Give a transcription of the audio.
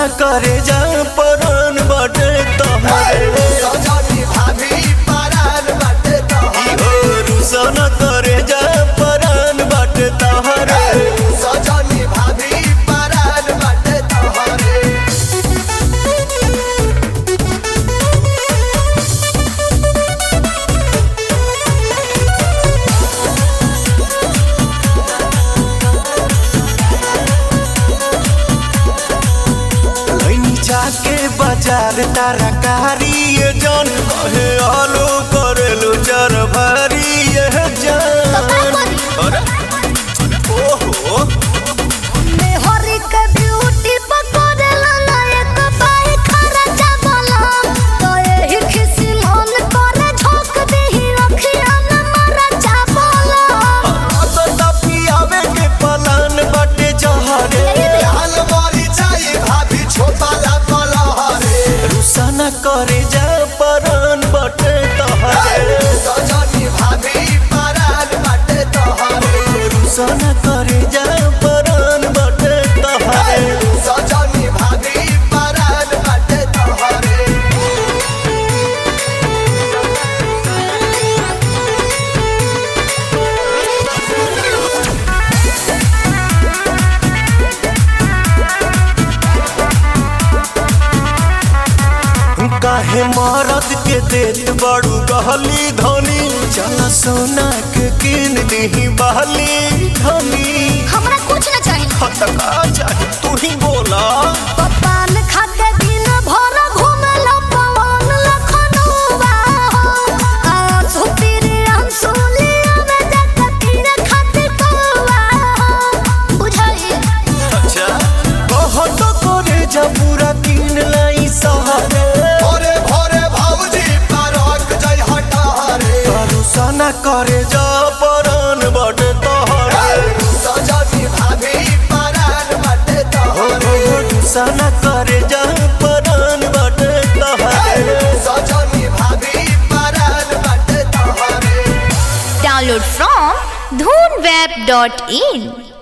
रुसाना करे जा परन बटे तहरे सजनी भाभी परान बाटे तोहरे ओ रुसाना करे जा परन बटे तहरे सजनी भाभी परान बाटे तोहरे लैनी जाके बाजार तरकारी ये जान कहे आलू करेलू जर भरी ये जान अरे ओहो मेहरी के ब्यूटी पकड़ला ना एक पाई खर्चा बलम तो एही खिसी मन करे झोंक देही अखिया में मरचा बलम आता पियावे के पलान बटे जहरे लाल मरी जाई भाभी छोटा ला कलहरे रुसाना करे जा परन बटे तहरे सजनी भाभी परान बाटे तोहरे रुसाना करे जा परन बटे तहरे सजनी भाभी परान बाटे तोहरे काहे मरद के देत बड़ू गहली धनी चल सोना के किन दही बहली धनी हमरा कुछ न चाहिए हतका चाहे तू ही बोला पपान खाके दिन भर घूमल पवन लखनऊआ हो आंसू तेरे आंसू लिया में जाके तेरे खातिर कौआ हो बुझाई अच्छा कहो तो करे जा पूरा किन लाई सहारे भोरे भोरे भाऊजी परक जय हटारे भरोसा करे जा परन बटे तोहरे सजनी भाभी परान बाटे तोहरे भरोसा करे जा परन बटे तोहरे सजनी भाभी परान बाटे तोहरे Download from dhoonweb.in